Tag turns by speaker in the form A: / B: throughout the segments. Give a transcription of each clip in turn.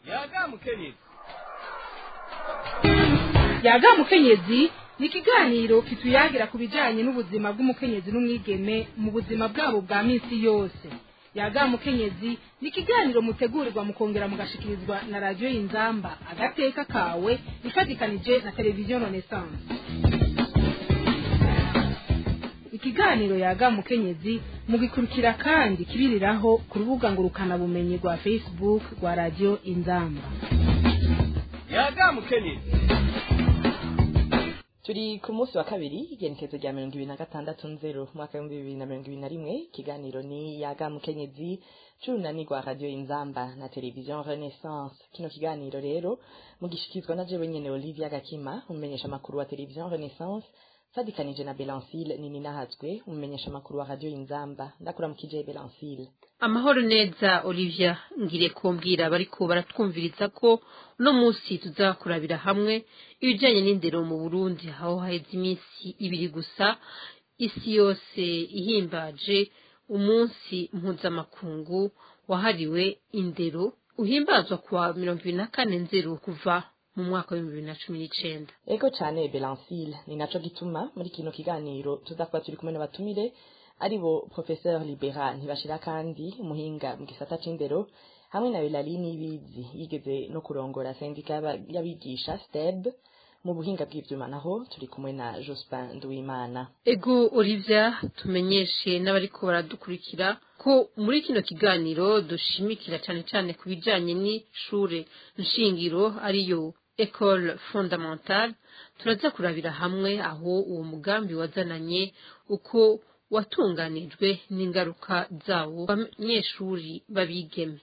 A: yaga mukenyezi
B: yaga mukenyezi ni ikiganiro kituyagira ku bijyanye n'ubuzima bw'umukenyezi n'umwigeme mu buzima bwabo bwa minsi yose yaga mukenyezi ni ikiganiro mutegurirwa mukongera mugashikirizwa na radiyo y'inzamba agateka kawe ifatikanije na televiziyo renaissance ikiganiro yaga mukenyezi mugikurikira kandi kibiriraho ku rubuga ngurukanabumenyi rwa facebook rwa radiyo inzamba
A: yaga mukenyezi
C: turi ku munsi wa kabiri igenekezo rya mirongo ibiri na gatandatu nzero umwaka w'ibihumbi bibiri na mirongo ibiri na rimwe ikiganiro ni yaga mukenyezi c'urunani rwa radiyo inzamba na televiziyo renaissance kino kiganiro rero mugishikizwa na jewe nyene olivia gakima umumenyesha makuru wa televiziyo renaissance fadikanije na belancile nini nahazwe umumenyesha makuru wa radiyo inzamba ndakuramukije belancile
D: amahoro neza olivia ngire kumbwira bariko baratwumviriza ko uno munsi tuzakurabira hamwe ibijanye n'indero mu burundi aho haheze iminsi ibiri gusa isi yose ihimbaje umunsi mpuzamakungu wahariwe indero uhimbazwa kuwa mirongo ibiri na kane nzero kuva mu mwaka w'ibihumbi bibiri na cumi n'icenda
C: ego cane belancile ni naco gituma muri kino kiganiro tuza kuba turi kumwe n'abatumire ari bo professeur libera ntibashira kandi umuhinga mu gisata c'indero hamwe na Eulalie Nibizi yigeze no kurongora sendika y'abigisha STEB mu buhinga bw'ivyuma naho turi kumwe na Jospin Nduwimana
D: ego olivia tumenyeshe n'abariko baradukurikira ko muri kino kiganiro dushimikira cane cane ku bijanye n'ishure nshingiro ariyo ecole fondamentale turaza kurabira hamwe aho uwo mugambi wazananye uko watunganijwe n'ingaruka zawo banyeshuri babigeme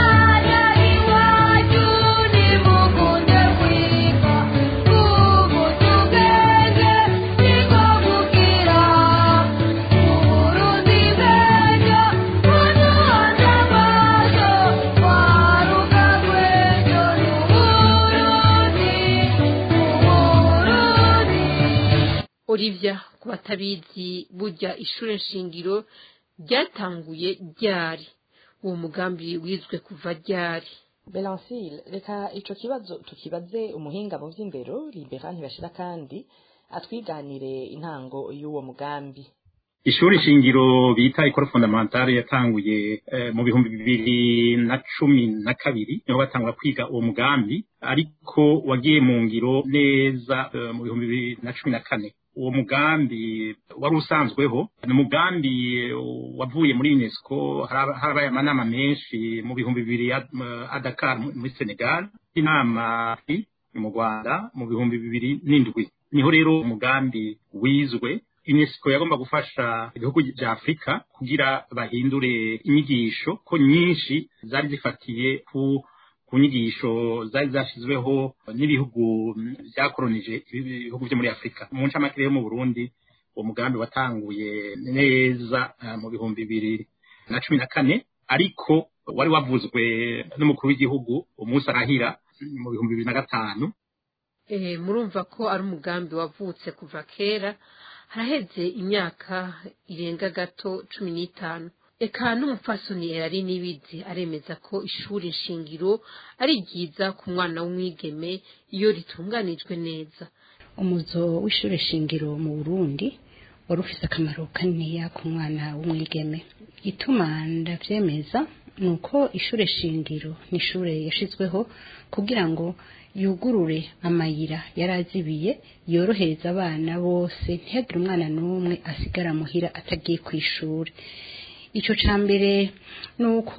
D: olivia ku batabizi burya ishure nshingiro ryatanguye ryari uwo mugambi wizwe kuva ryari
C: Belancile reka ico kibazo tukibaze umuhinga mu vy'indero Libera ntibashira kandi atwiganire intango y'uwo mugambi
E: ishuri shingiro bita ikoro fondamentale yatanguye eh, mu bihumbi bibiri na cumi na kabiri niho batangura kwiga uwo mugambi ariko wagiye mu ngiro neza eh, mu bihumbi bibiri na cumi na kane uwo mugambi wari usanzweho ni umugambi wavuye muri unesco harabaye amanama menshi mu bihumbi bibiri a dakar muri senegal inama mu rwanda mu bihumbi bibiri n'indwi niho rero umugambi wizwe unesco yagomba gufasha ibihugu vya afurika kugira bahindure inyigisho ko nyinshi zari zifatiye ku ku nyigisho zari zashyizweho n'ibihugu byakoronije ibihugu byo muri afurika mu ncamake yo mu burundi uwo mugambi watanguye neza mu bihumbi bibiri na cumi na kane ariko wari wavuzwe n'umukuru w'igihugu umunsi arahira mu bihumbi bibiri na gatanu
D: murumva ko ari umugambi wavutse kuva kera haraheze imyaka irenga gato cumi n'itanu eka n'umupfasoni yari n'ibizi aremeza ko ishuri nshingiro ari ryiza ku mwana w'umwigeme iyo ritunganijwe neza
F: umuzo w'ishuri shingiro mu burundi wari ufite akamaro kaniniya ku mwana w'umwigeme ituma ndabyemeza ni uko ishuri shingiro ni ishuri yashyizweho kugira ngo yugurure amayira yari azibiye yorohereza abana bose ntihagire umwana n'umwe asigara muhira atagiye ku ishuri icyo cya mbere ni uko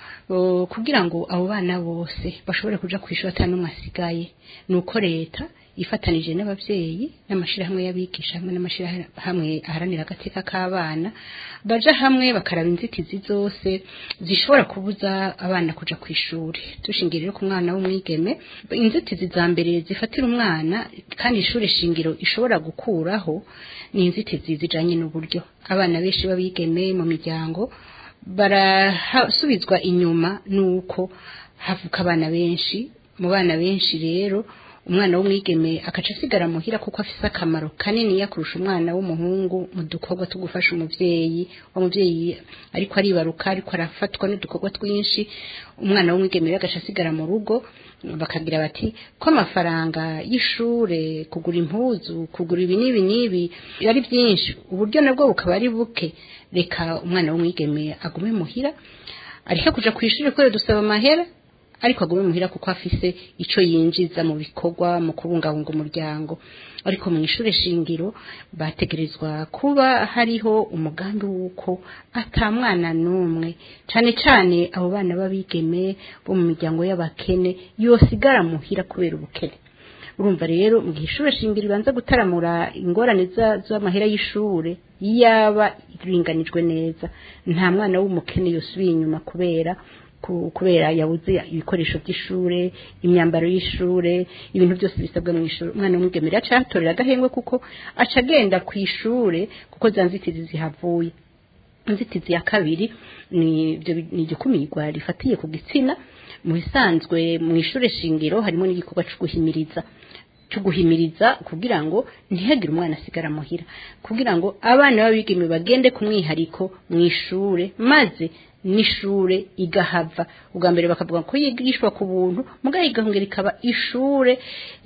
F: kugira ngo abo bana bose bashobore kuja ku ishuri atari n'umwe asigaye ni uko leta ifatanije n'ababyeyi n'amashyirahamwe y'abigisha hamwe n'amashyirahamwe aharanira agateka k'abana baja hamwe bakaraba inzitizi zose zishobora kubuza abana kuja ku ishuri dushingiye rero ku mwana w'umwigeme inzitizi za mbere zifatira umwana kandi ishuri shingiro ishobora gukuraho ni inzitizi zijanye n'uburyo abana benshi b'abigeme mu miryango barasubizwa inyuma nuko havuka abana benshi mu bana benshi rero umwana w'umwigeme akaca asigara muhira kuko afise akamaro kanini yakurusha umwana w'umuhungu mu dukorwa two gufasha umuvyeyi wa muvyeyi ariko aribaruka ariko arafatwa n'udukorwa twinshi umwana w'umwigeme rero agaca asigara mu rugo bakagira bati ko amafaranga y'ishure kugura impuzu kugura ibi n'ibi n'ibi ari byinshi uburyo nabwo bukaba ari buke reka umwana w'umwigeme agume muhira ariko kuja ku ishuri kubera dusaba amahera ariko agume muhira kuko afise ico yinjiza mu bikorwa mu kubungabunga umuryango ariko mu ishure shingiro bategerezwa kuba hariho umugambi w'uko ata mwana n'umwe cane cane abo bana b'abigeme bo mu miryango y'abakene yosigara muhira kubera ubukene urumva rero mu gihe ishure shingiro ibanza gutaramura ingorane z'amahera y'ishure yaba iringanijwe neza nta mwana w'umukene yosubiye inyuma kubera kubera yabuze ibikoresho by'ishure imyambaro y'ishure ibintu byose bisabwa mu ishuri umwana w'umwigeme aca yatorera agahengwe kuko aca agenda ku ishure kuko za nzitizi zihavuye inzitizi ya kabiri ni igikumirwa rifatiye ku gitsina mu bisanzwe mu ishure shingiro harimo n'igikorwa cyo guhimiriza cyo guhimiriza kugira ngo ntihagire umwana asigara muhira kugira ngo abana b'abigeme bagende ku mwihariko mu ishure maze n'ishure igahava ubwa mbere bakavuga ko yigishwa ku buntu mugabo igahongera ikaba ishure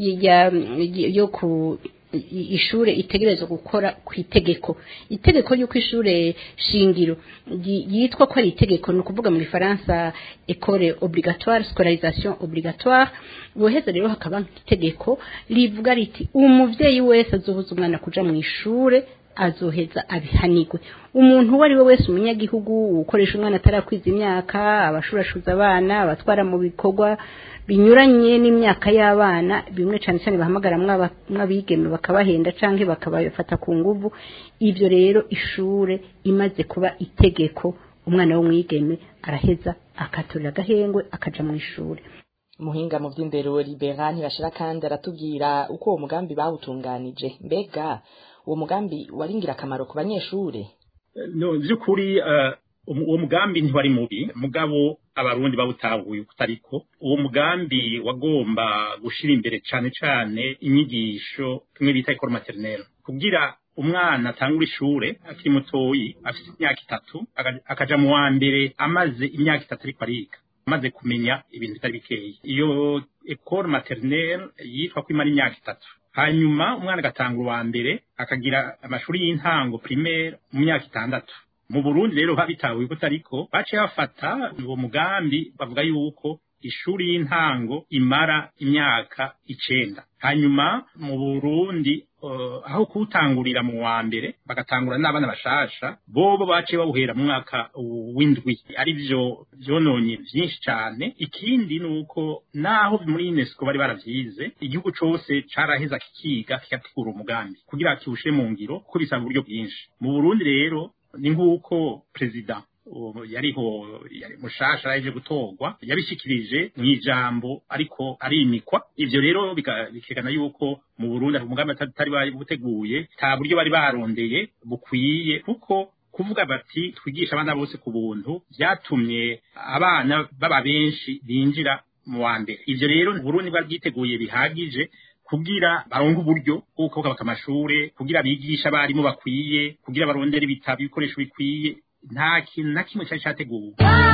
F: yo ku ishure itegerezwa gukora ku itegeko itegeko y'uko ishure shingiro yitwa ko ari itegeko ni ukuvuga mu gifaransa ecole obligatoire scolarisation obligatoire boheza rero hakaba itegeko rivuga riti umuvyeyi wese azobuza umwana kuja mu ishure azoheza abihanigwe umuntu uwo ari we wese umunyagihugu ukoresha umwana atarakwiza imyaka abashurashuza abana abatwara mu bikorwa binyuranye n'imyaka y'abana bimwe cyane cyane bahamagara mw'abigeme bakabahenda canke bakabafata ku nguvu ivyo rero ishure imaze kuba itegeko umwana w'umwigeme araheza akaturira agahengwe akaja mu ishure
C: muhinga mu vy'indero libera ntibashira kandi aratubwira uko uwo mugambi bawutunganije mbega uwo mugambi wari ingirakamaro ku banyeshure
E: no by'ukuri uwo mugambi ntiwari mubi mugabo abarundi bawutahuye kutariko uwo mugambi wagomba gushira imbere cane cane inyigisho tumwe bita école maternelle kugira umwana atangura ishure akiri mutoyi afite imyaka itatu akaja mu wa mbere amaze imyaka itatu ariko ariga amaze kumenya ibintu bitari bikeya iyo école maternelle yitwa ko imara imyaka itatu hanyuma umwana agatanga uwa mbere akagira amashuri y'intango primaire mu myaka itandatu mu burundi rero babitahuye ko ariko baciye bafata uwo mugambi bavuga yuko ishuri y'intango imara imyaka icenda hanyuma mu burundi uh, aho kuwutangurira mu wa mbere bagatangura n'abana bashasha bobo baciye bawuhera mu mwaka w'indwi ari vyo vyononye vyinshi cane ikindi ni uko naho muri unesco bari baravyize igihugu cose caraheza kikiga kigategura umugambi kugira kiwushire mu ngiro kuko bisaba uburyo bwinshi mu burundi rero ni nk'uko perezida yariho yari mushasha yaje gutorwa yabishikirije mu ijambo ariko arimikwa ivyo rero bikekana yuko mu Burundi umugambi atari bari buteguye nta buryo bari barondeye bukwiye kuko kuvuga bati twigisha abana bose ku buntu byatumye abana baba benshi binjira mu wa mbere ivyo rero Burundi bwaryiteguye bihagije kugira baronke uburyo bwo kubaka amashure kugira bigisha abarimu bakwiye kugira barondere ibitabo ibikoresho bikwiye nta kintu na kimwe cyari cyateguwe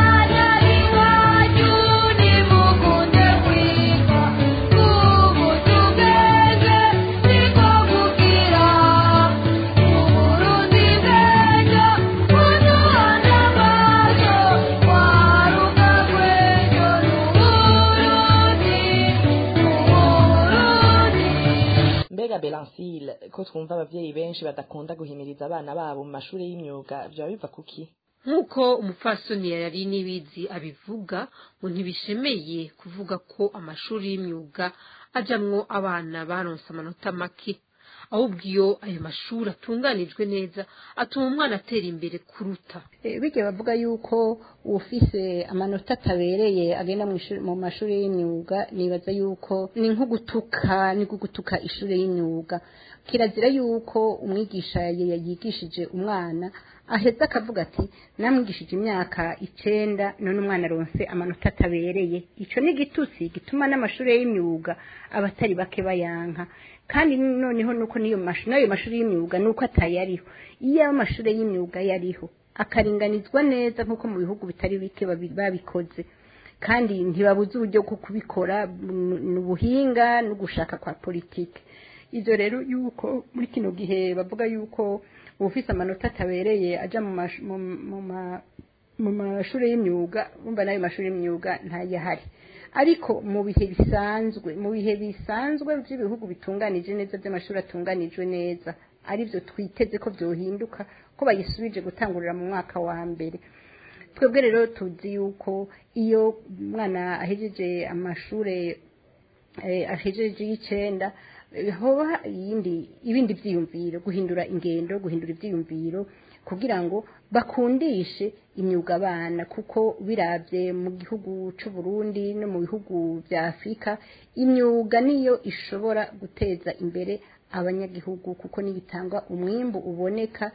C: mbega belansile ko twumva abavyeyi benshi badakunda guhimiriza abana babo mu mashuri y'imyuga vyoba biva kuki
D: nk'uko umupfasoni yari n'ibizi abivuga ngo ntibishemeye kuvuga ko amashuri y'imyuga ajamwo abana baronse amanota make ahubwo iyo ayo mashuri atunganijwe neza atuma umwana atera imbere kuruta
F: bijya bavuga yuko ufise amanota atabereye agenda mu mashuri y'imyuga nibaza yuko ni nko gutuka ni nko gutuka ishuri y'imyuga kirazira yuko umwigisha yigishije umwana aheza akavuga ati namwigishije imyaka icenda none umwana aronse amanota atabereye ico ni igitutsi gituma n'amashuri y'imyuga abatari bake bayanka kandi noneho nuko niyo mashuri n'ayo mashuri y'imyuga nuko atayariho iyo amashuri y'imyuga yariho akaringanizwa neza nk'uko mu bihugu bitari bike babi- babikoze kandi ntibabuze uburyo bwo kubikora mu- ni ubuhinga no gushaka kwa politike ivyo rero yuko muri kino gihe bavuga yuko uwufise amanota atabereye aja mu mash- mu- mu ma- mu mashuri y'imyuga umva n'ayo mashuri y'imyuga ntayahari ariko mu bihe bisanzwe mu bihe bisanzwe by'ibihugu bitunganije neza by'amashuri atunganijwe neza arivyo twiteze ko vyohinduka ko bayisubije gutangurira mu mwaka wa mbere twebwe rero tuzi yuko iyo umwana ahejeje amashure eh, ahejeje y'icenda eh, hoba iyindi ibindi vyiyumviro guhindura ingendo guhindura ivyiyumviro kugira ngo bakundishe imyuga abana kuko biravye mu gihugu c'u Burundi no mu bihugu vya Afrika imyuga niyo ishobora guteza imbere abanyagihugu kuko nibitanga umwimbu uboneka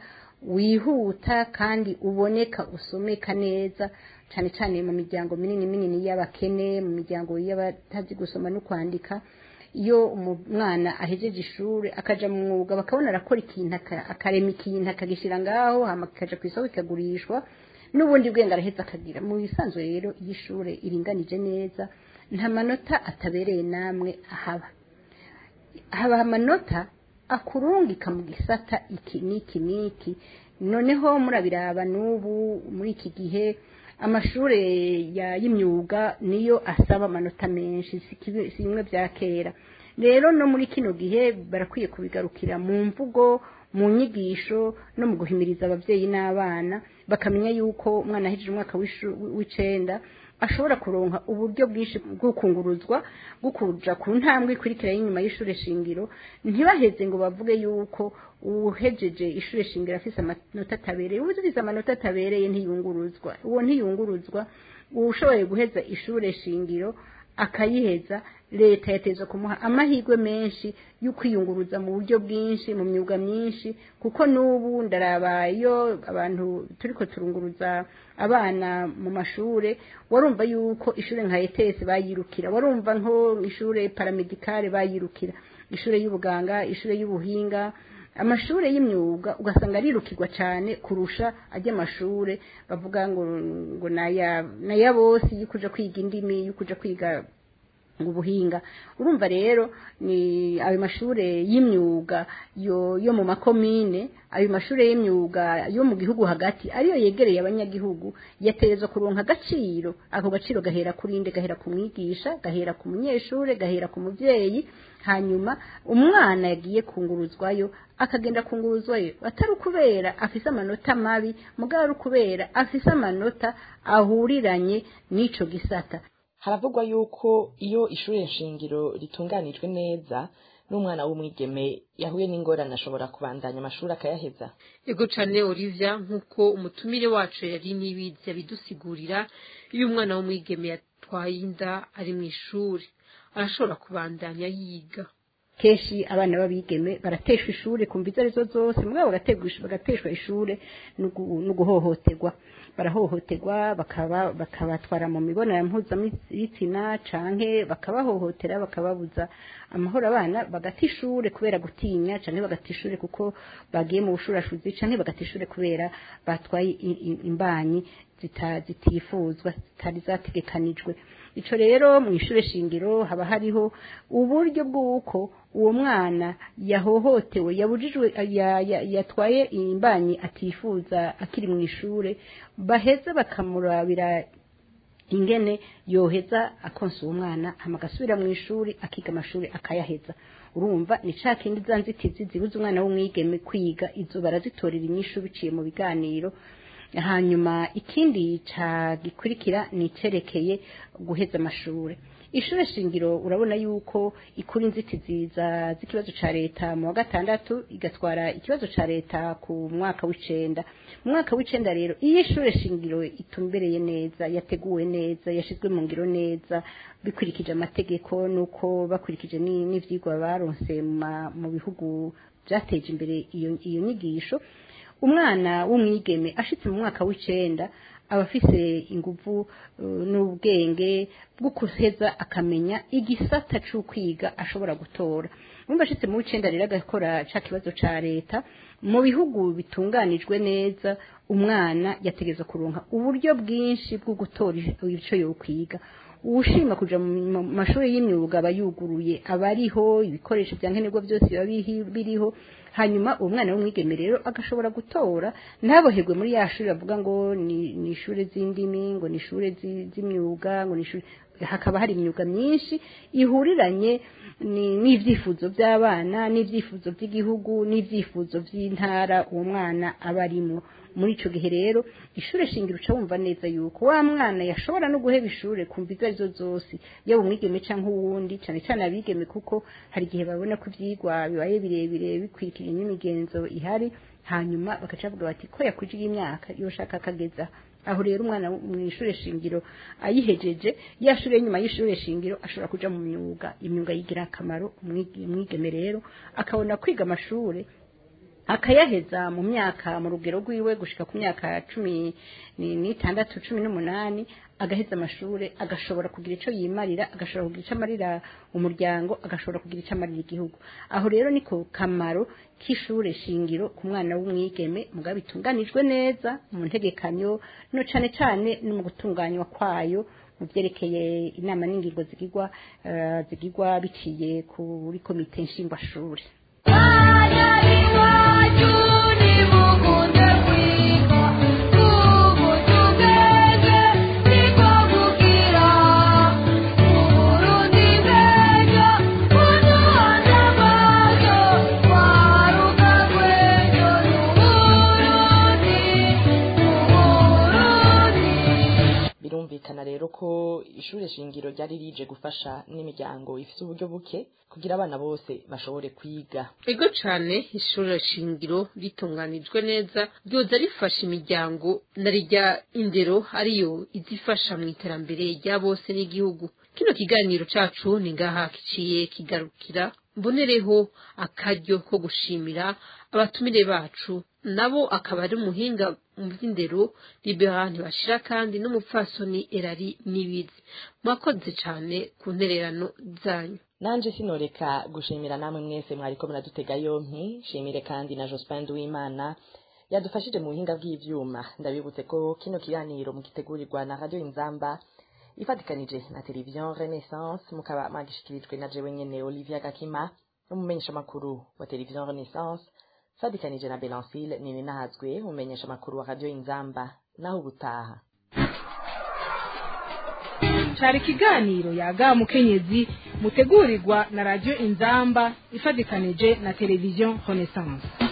F: wihuta kandi uboneka usomeka neza cyane cyane mu miryango minini minini y'abakene mu miryango y'abatazi gusoma no kwandika iyo umwana ahejeje ishuri akaja mu mwuga bakabona arakora ikintu aka- akarema ikintu akagishyira ngaho hama kikaja ku isoko kikagurishwa n'ubundi bwenge araheza akagira mu bisanzwe rero iyo ishure iringanije neza nta manota atabereye namwe ahaba haba amanota akurungika mu gisata iki n'iki n'iki noneho murabiraba n'ubu muri iki gihe amashure ya y'imyuga niyo asaba amanota menshi si kibi- si bimwe bya kera rero no muri kino gihe barakwiye kubigarukira mu mvugo mu nyigisho no mu guhimiriza ababyeyi n'abana bakamenya yuko umwana ahejeje umwaka w'ishu- w'icenda ashobora kuronka uburyo bwinshi bwo kunguruzwa bwo kuja ku ntambwe ikurikira y'inyuma y'ishure shingiro ntibaheze ngo bavuge yuko uhejeje ishure shingiro afise amanota atabereye uwugize amanota atabereye ntiyunguruzwa uwo ntiyunguruzwa ushoboye guheza ishure shingiro akayiheza leta yateza kumuha amahirwe menshi yo kwiyunguruza mu buryo bwinshi mu myuga myinshi kuko n'ubu ndaraba iyo abantu turiko turunguruza abana mu mashure warumva yuko ishure nka ETS bayirukira warumva nko ishure paramedicale bayirukira ishure y'ubuganga ishure y'ubuhinga amashure y'imyuga ugasanga arirukirwa cyane kurusha ajya amashure bavuga ngo ngo naya naya bose yo kuja kwiga indimi yo kuja kwiga ubuhinga urumva rero ni ayo mashure y'imyuga yo yo mu makomine ayo mashure y'imyuga yo mu gihugu hagati ariyo yegereye abanyagihugu yaterezwa kuronka agaciro ako gaciro gahera kuri inde gahera ku mwigisha gahera ku munyeshure gahera ku muvyeyi hanyuma umwana yagiye kunguruzwayo akagenda kunguruzwayo atari ukubera afise amanota mabi mugabo ari ukubera afise amanota ahuriranye n'ico gisata
C: haravugwa yuko iyo ishure nshingiro ritunganijwe neza n'umwana w'umwigeme yahuye n'ingorane ashobora kubandanya amashuri akayaheza
D: ego cane olivia nk'uko umutumire wacu yari nibizi abidusigurira iyo umwana w'umwigeme yatwaye inda ari mu ishuri arashobora kubandanya yiga
F: kenshi abana b'abigeme barateshwa ishure kumva izo arizo zose mugabo bagategwa- bagateshwa ishure no gu- no guhohoterwa barahohoterwa bakaba bakabatwara mu mibonano mpuzabitsina canke bakabahohotera bakababuza amahoro abana bagata ishure kubera gutinya canke bagata ishure kuko bagiye mu bushurashuzi canke bagata ishure kubera batwaye i- i- imbanyi zita- zitifuzwa zitari zategekanijwe ico rero mu ishure shingiro haba hariho uburyo bw'uko uwo mwana yahohotewe yabujijwe ya- ya- yatwaye imbanyi atifuza akiri mu ishure baheza bakamurabira ingene yoheza akonsa uwo mwana hama agasubira mu ishuri akiga amashuri akayaheza urumva ni ca kindi za nzitizi zibuza umwana w'umwigeme kwiga izo barazitorera inyishu biciye mu biganiro hanyuma ikindi ca gikurikira ni icerekeye guheza amashure ishure shingiro urabona yuko ikura inzitizi za z'ikibazo ca leta mu wa gatandatu igatwara ikibazo ca leta ku mwaka w'icenda mu mwaka w'icenda rero iyo ishure shingiro itumbereye neza yateguwe neza yashizwe mu ngiro neza bikurikije amategeko nuko bakurikije ni- n'ivyigwa baronse mu ma- mu bihugu vyateje imbere iyo iyo nyigisho umwana w'umwigeme ashitse mu mwaka w'icenda aba afise inguvu uh, n'ubwenge bwo kuheza akamenya igisata c'ukwiga ashobora gutora umva ashitse mu w'icenda rero agakora ca kibazo ca leta mu bihugu bitunganijwe neza umwana yategeza kuronka uburyo bwinshi bwo gutora ico yokwiga uwushima kuja mu mashuri y'imyuga aba yuguruye aba ariho ibikoresho vya nkenerwa byose biba bihi- biriho hanyuma uwo mwana w'umwigeme rero agashobora gutora ntaboherwe muri ya shuri bavuga ngo ni ni ishure z'indimi ngo ni ishure zi- z'imyuga ngo ni ishure hakaba hari imyuga myinshi ihuriranye ni- n'ivyifuzo by'abana n'ivyifuzo by'igihugu n'ivyifuzo by'intara uwo mwana aba arimwo muri ico gihe rero ishure shingiro uca wumva neza yuko wa mwana yashobora no guheba ishure kumva izo arizo zose yaba umwigeme canke uwundi cane cane abigeme kuko hari igihe babona ko ivyigwa bibaye birebire bikwirikira n'imigenzo ihari hanyuma bagaca bavuga bati ko yakwijiye imyaka yoshaka akageza aho rero umwana mu ishure shingiro ayihejeje ya shure nyuma y'ishure shingiro ashobora kuja mu myuga imyuga yigira akamaro umwigi- umwigeme rero akabona kwiga amashure akayaheza mu myaka mu rugero rwiwe gushika ku myaka cumi ni- n'itandatu cumi n'umunani agaheza amashure agashobora kugira ico yimarira agashobora kugira ico amarira umuryango agashobora kugira ico amarira igihugu aho rero niko kamaro k'ishure shingiro ku mwana w'umwigeme mugabo bitunganijwe neza mu ntegekanyo no cane cane no mu gutunganywa kwayo mu vyerekeye inama n'ingingo zigirwa eh, zigirwa biciye kuri komite nshingwashure
C: birumvikana rero ko ishure shingiro ryari rije gufasha n'imiryango ifite uburyo buke kugira abana bose bashobore kwiga
D: ego cane ishuri shingiro ritunganijwe neza ryoza rifasha imiryango na rijya indero ariyo izifasha mu iterambere rya bose n'igihugu kino kiganiro cacu ni ngaha kiciye kigarukira mbonereho akaryo ko gushimira abatumire bacu nabo akaba ari umuhinga mu by'indero libera ntibashira kandi n'umupfasoni erari n'ibizi mwakoze cane ku ntererano zanyu
C: nanje sinoreka gushimira namwe mwese mwariko muradutega yompi shimire kandi na Jospin Duwimana yadufashije mu buhinga bw'ivyuma ndabibutse ko kino kiganiro mugitegurirwa na Radio Inzamba ifatikanije na televiziyo Renaissance mukaba mwagishikirijwe na jewe nyene Olivia Gakima n'umumenyesha makuru wa televiziyo Renaissance fatikanije na Belancile nini nahazwe umumenyesha makuru wa Radio Inzamba naho ubutaha
B: cari ikiganiro yaga mukenyezi mutegurirwa na radio inzamba ifadikanije na televiziyo renaissance